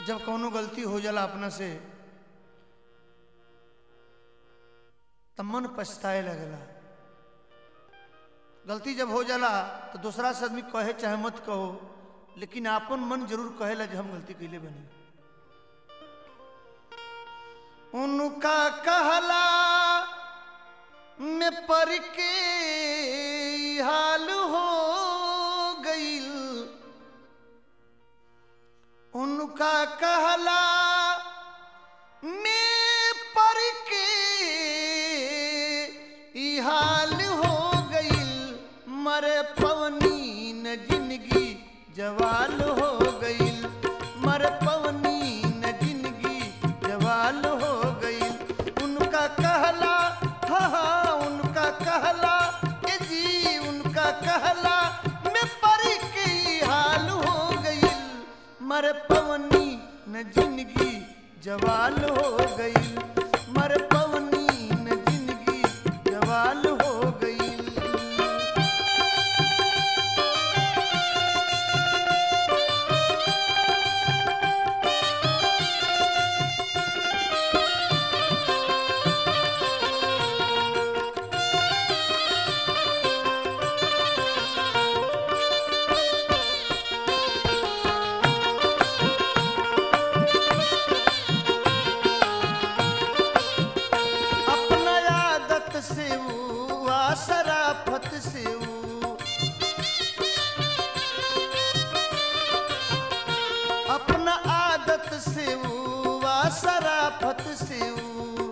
जब कौनो गलती हो जाला अपना से तब मन पछताए लगेला गलती जब हो जाला तो दूसरा से आदमी कहे चाहे मत कहो लेकिन आपन मन जरूर कहेला जो हम गलती कैले बनी उनका कहला में पर के हाल हो गईल उनका कहला में पर के ई हाल हो गईल मरे पवनी न जिंदगी जवाल हो गईल मरे पवनी न जिंदगी जवाल हो गईल उनका कहला हाँ हाँ उनका कहला ए जी उनका कहला में पर के ई हाल हो गईल मर पवनी न जिंदगी जवाल हो गई मर पवनी न जिंदगी जवाल हो गई अपना आदत से वो आ शराफत से वो अपना आदत से वो आ शराफत से वो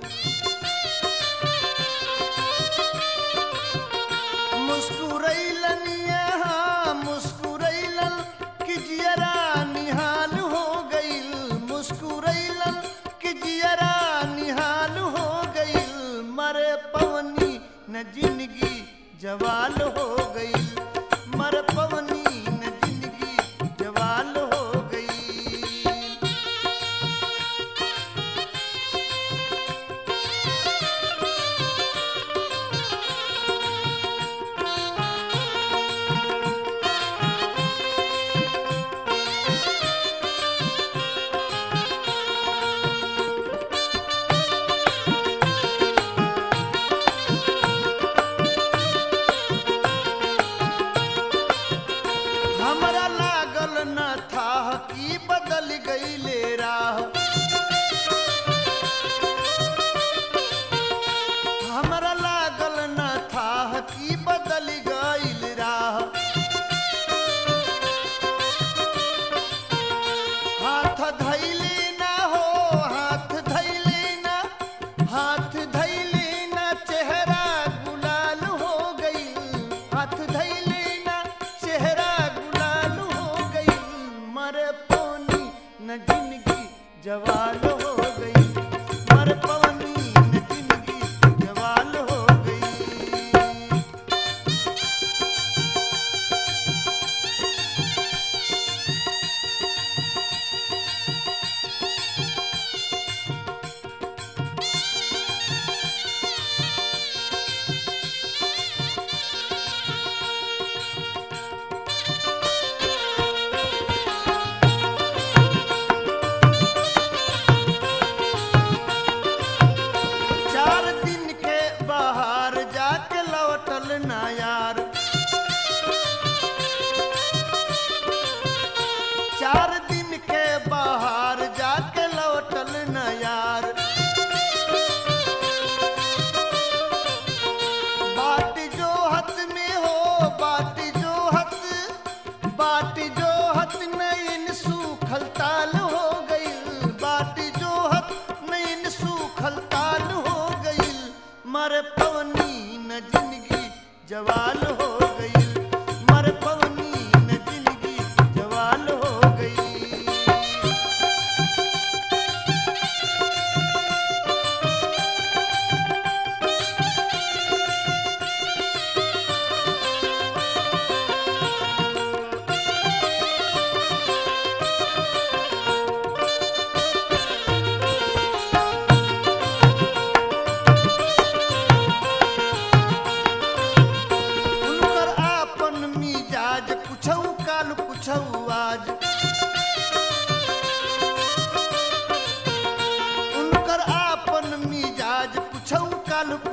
मुस्कुरैलन यहाँ मुस्कुरैलन कि जियरा निहाल हो गईल मुस्कुरैलन कि जियरा निहाल हो गईल मरे पवनी न जिंदगी जवाल हो गईल मर पवनी न जिंदगी जवाल हो गई हमरा लागल न था कि बदल गईले राह हमरा लागल न था कि बदल गईल राह हाथ धैले ना हो हाथ धैले ना हाथ धैले ना चेहरा गुलाल हो गई हाथ धैले ना चेहरा गुलाल हो गई मर पवनी न जिंदगी जवाल हो गई मर पवनी न जिंदगी जवाल हो गई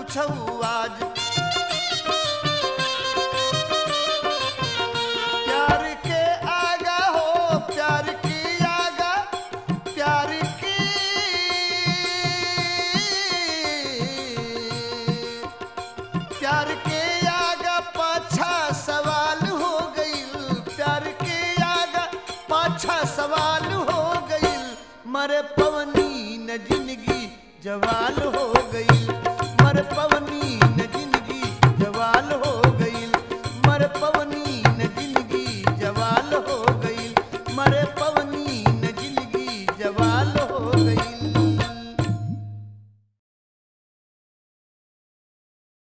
कुछ आज प्यार के आगा हो प्यार की आगा प्यार की प्यार के आगा पाछा सवाल हो गईल प्यार के आगा पाछा सवाल हो गईल मरे पवनी न जिंदगी जवाल हो गईल मर पवनी न जिंदगी जवाल हो गईल मर पवनी न जिंदगी जवाल हो गईल मरे प